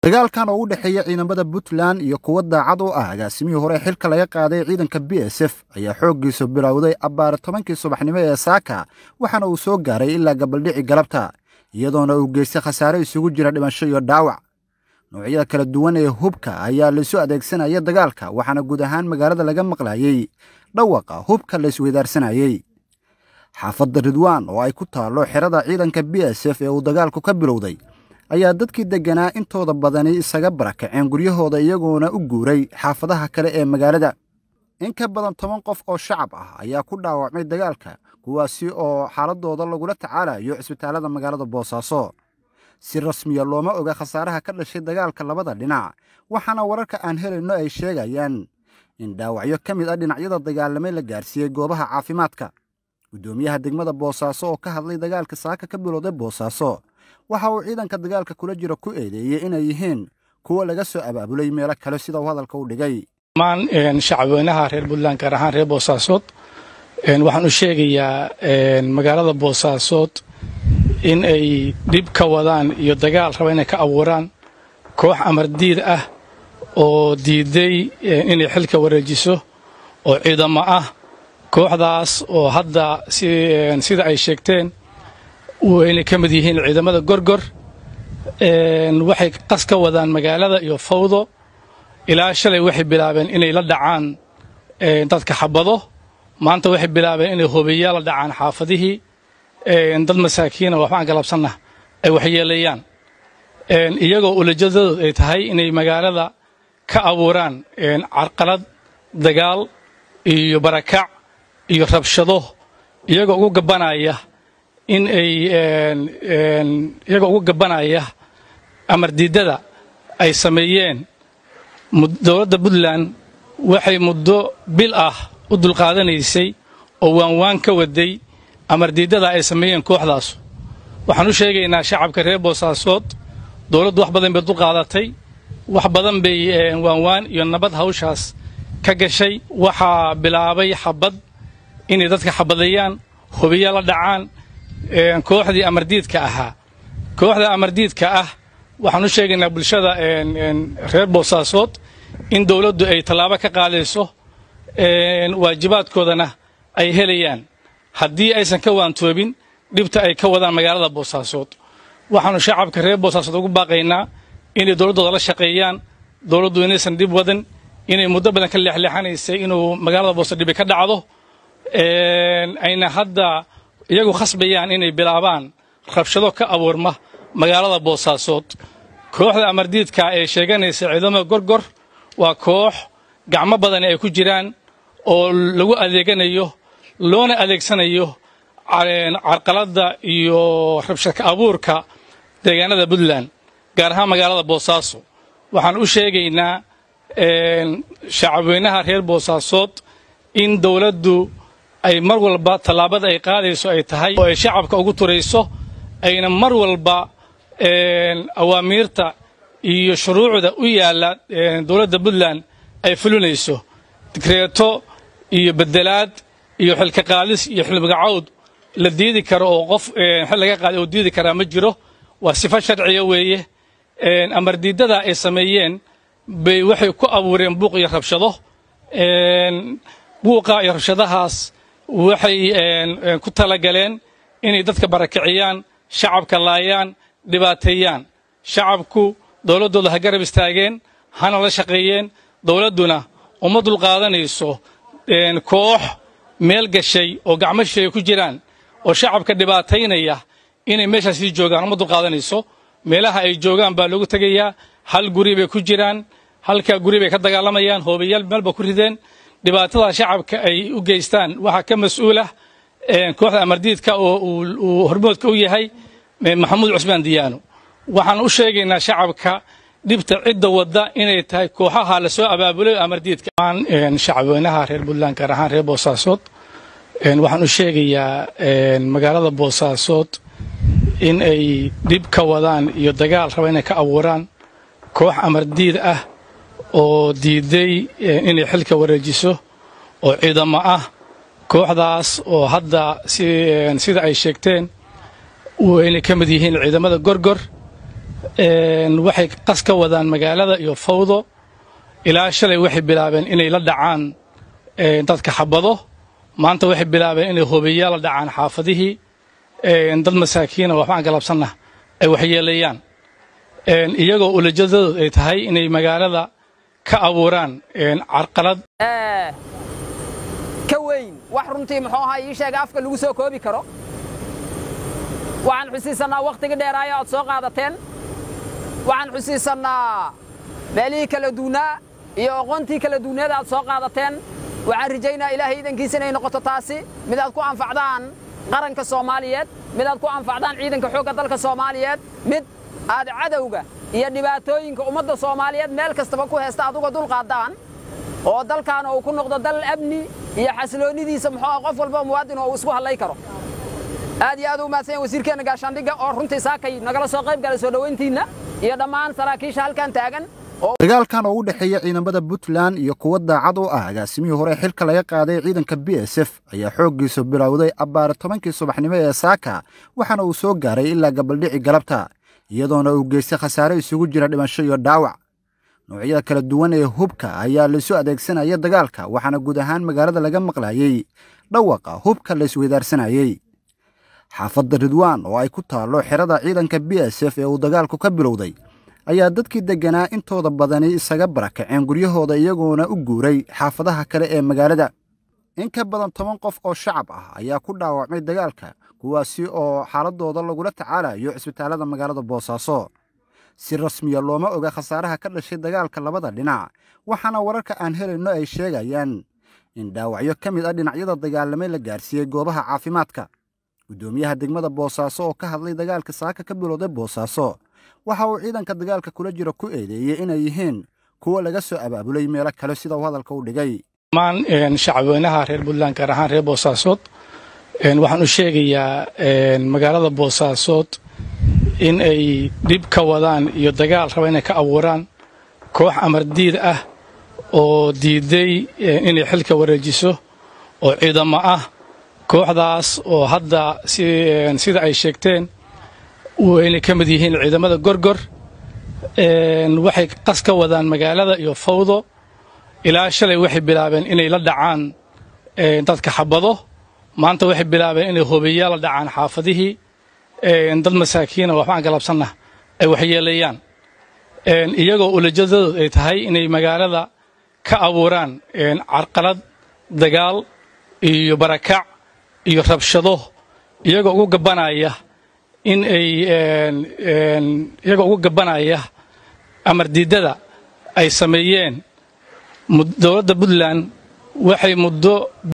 dagaalkan oo u dhexeeya ciidamada puntland iyo kuwa daacad u ah agaasimihii hore xilka laga qaaday ciidanka b s f ayaa xooggiisu bilowday abbaare tobankii subaxnimo ee saaka waxaana uu soo gaaray ilaa gabaldhici galabta iyadoona uu geystay khasaare isugu jira dhimasho iyo dhaawac noocyada kala duwan ee hubka ayaa laisu adeegsanaya dagaalka waxaana guud ahaan magaalada laga maqlayey dhawaqa hubka la isweydaarsanayey xaafadda ridwaan oo ay ku taallo xerada ciidanka b s f ee uu dagaalku ka bilowday ayaa dadkii degganaa intooda badani isaga barakaceen guryahooda iyagoona u guuray xaafadaha kale ee magaalada in ka badan toban qof oo shacab ah ayaa ku dhaawacmay dagaalka kuwaasi oo xaaladooda lagula tacaalayo cisbitaallada magaalada boosaaso si rasmiya looma oga khasaaraha ka dhashay dagaalka labada dhinac waxaana wararka aan helayno ay sheegayaan in dhaawacyo ka mid ah dhinacyada dagaalamay la gaarsiiyey goobaha caafimaadka guddoomiyaha degmada boosaaso oo ka hadlay dagaalka saaka ka bilowday boosaaso waxa uu ciidanka dagaalka kula jiro ku eedeeyey inay yihiin kuwo laga soo abaabulay meelo kale sida uu hadalka u dhigay dhammaan shacabweynaha reer puntland gaar ahaan reer boosaasood waxaan u sheegayaa magaalada boosaasood in ay dhib ka wadaan iyo dagaal raba inay ka abuuraan koox amardiid ah oo diiday inay xilka wareejiso oo ciidamo ah kooxdaas oo hadda sida ay sheegteen inay ka mid yihiin ciidamada gorgor waxay qas ka wadaan magaalada iyo fawdo ilaa shalay waxay bilaabeen inay la dhacaan dadka xabado maanta waxay bilaabeen inay hobeeyaa la dhacaan xaafadihii dad masaakiina waxbaan galabsanna ay waxyeelayaan iyagoo ulajadadood ay tahay inay magaalada ka abuuraan carqalad dagaal iyo barakac iyo rabshado iyagoo ugu gabanaya in ay iyagoo ugu gabanaya amardiidada ay sameeyeen dowladda puntland waxay muddo bil ah u dulqaadanaysay oo waanwaan ka waday amardiidada ay sameeyeen kooxdaas waxaan u sheegaynaa shacabka reer boosaasood dowladdu wax badan bay dulqaadatay wax badan bay waanwaan iyo nabad hawshaas ka gashay waxaa bilaabay xabad inay dadka xabadeeyaan hubiya la dhacaan kooxdii amardiidka ahaa kooxda amardiidka ah waxaan u sheegaynaa bulshada reer boosaasood in dowladdu ay tallaabo ka qaadayso waajibaadkoodana ay helayaan haddii aysan ka waantoobin dhibta ay ka wadaan magaalada boosaasood waxaannu shacabka reer boosaasood ugu baaqaynaa inay dowladdooda la shaqeeyaan dowladdu inaysan dhib wadan inay muddo badan ka leexleexanaysay inuu magaalada boosaasood dhibi ka dhacdo ayna hadda iyagu khasbayaan inay bilaabaan rabshado ka abuurma magaalada boosaasood kooxda amardiidka ee sheeganaysa ciidamada gorgor waa koox gacmo badani ay ku jiraan oo lagu adeeganayo loona adeegsanayo carqaladda iyo rabshadka abuurka deegaanada puntland gaar ahaan magaalada boosaaso waxaan u sheegaynaa shacabweynaha reer boosaasood in dowladdu ay mar walba tallaabada ay qaadayso ay tahay oo ay shacabka ugu turayso ayna mar walba awaamiirta iyo shuruucda u yaalla dowladda puntland ay fulinayso digreeto iyo bedelaad iyo xilka qaadis iyo xilmagacawd la diidi karo oo qof xil laga qaaday oo diidi karaa ma jiro waa sifo sharciya weeye amardiidada ay sameeyeen bay waxay ku abuureen buuq iyo rabshado buuqa iyo rabshadahaas waxay ku talagaleen inay dadka barakiciyaan shacabka laayaan dhibaateeyaan shacabku dowladdooda ha garab istaageen hana la shaqeeyeen dowladduna uma dulqaadanayso koox meel gashay oo gacmo shisheeye ku jiraan oo shacabka dhibaataynaya inay meeshaas sii joogaan uma dulqaadanayso meelaha ay joogaan baa loogu tegayaa hal guri bay ku jiraan halka guri bay ka dagaalamayaan hoobayaal meelba ku rideen dhibaatada shacabka ay u geystaan waxaa ka mas-uulah kooxda amardiidka oo uu hormoodka u yahay maxamuud cusmaan diyaano waxaan u sheegaynaa shacabka dhibta cidda wadda inay tahay kooxaha la soo abaabulay amardiidka shacabweynaha reer puntland gaar ahaan reer boosaasood waxaan u sheegayaa magaalada boosaasood in ay dhib ka wadaan iyo dagaal raba inay ka abuuraan koox amardiid ah oo diiday inay xilka wareejiso oo ciidamo ah kooxdaas oo hadda sida ay sheegteen inay ka mid yihiin ciidamada gorgor waxay qas ka wadaan magaalada iyo fawdo ilaa shalay waxay bilaabeen inay la dhacaan dadka xabado maanta waxay bilaabeen inay hobeeyaa la dhacaan xaafadihii dad masaakiina waxbaan galabsanna ay waxyeelayaan iyagoo ulajadadood ay tahay inay magaalada ka abuuraan carqalad ka weyn wax runtii muxuu ahaa ii sheega afka lagu soo koobi karo waxaan xusiisannaa wakhtigii dheeraayo aad soo qaadateen waxaan xusiisannaa meelihii kala duunaa iyo aqoontii kala duuneed aad soo qaadateen waxaan rajaynaa ilaahay iidankiisa inay noqoto taasi mid aad ku anfacdaan qaranka soomaaliyeed mid aad ku anfacdaan ciidanka xoogga dalka soomaaliyeed mid aad cadowga iyo dhibaatooyinka ummadda soomaaliyeed meel kastaba ku heesta aduga dulqaaddaan oo dalkaana uu ku noqdo dal amni iyo xasiloonnidiisa muxuu qof walba muwaadin oo uu isku hadlay karo aad iyo aad u mahadsan yahin wasiirkeenna gaashaandhigga oo runtii saakay nagala soo qayb galay soo dhowayntiinna iyo dhammaan saraakiisha halkan taagan dagaalkan oo u dhexeeya ciidamada puntland iyo kuwa daacad u ah agaasimihii hore xilka laga qaaday ciidanka b s f ayaa xooggiisu bilowday abbaare tobankii subaxnimo ee saaka waxaana uu soo gaaray ilaa gabaldhici galabta iyadoona uu geystay khasaare isugu jira dhimasho iyo dhaawac noocyada kala duwan ee hubka ayaa laisu adeegsanaya dagaalka waxaana guud ahaan magaalada laga maqlayey dhawaqa hubka la isweydaarsanayey xaafadda ridwaan oo ay ku taallo xerada ciidanka b s f ee uu dagaalku ka bilowday ayaa dadkii degganaa intooda badani isaga barakaceen guryahooda iyagoona u guuray xaafadaha kale ee magaalada in ka badan toban qof oo shacab ah ayaa ku dhaawacmay dagaalka kuwaasi oo xaaladooda lagula tacaalayo cisbitaallada magaalada boosaaso si rasmiya looma oga khasaaraha ka dhashay dagaalka labada dhinac waxaana wararka aan helayno ay sheegayaan in dhaawacyo ka mid ah dhinacyada dagaalamay la gaarsiiyey goobaha caafimaadka guddoomiyaha degmada boosaaso oo ka hadlay dagaalka saaka ka bilowday boosaaso waxa uu ciidanka dagaalka kula jira ku eedeeyey inay yihiin kuwo laga soo abaabulay meelo kale sida uu hadalka u dhigay dhammaan shacabweynaha reer puntland gaar ahaan reer boosaasood waxaan u sheegayaa magaalada boosaasood in ay dhib ka wadaan iyo dagaal raba inay ka abuuraan koox amardiid ah oo diiday inay xilka wareejiso oo ciidamo ah kooxdaas oo hadda sida ay sheegteen inay ka mid yihiin ciidamada gorgor waxay qas ka wadaan magaalada iyo fawdo ilaa shalay waxay bilaabeen inay la dhacaan dadka xabado maanta waxay bilaabeen inay hobeeyaa la dhacaan xaafadihii dad masaakiina waxbaan galabsanna ay waxyeelayaan iyagoo ulajadadood ay tahay inay magaalada ka abuuraan carqalad dagaal iyo barakac iyo rabshado iyagoo ugu gabanaya in ay iyagoo ugu gabanaya amar diidada ay sameeyeen dowladda puntland waxay muddo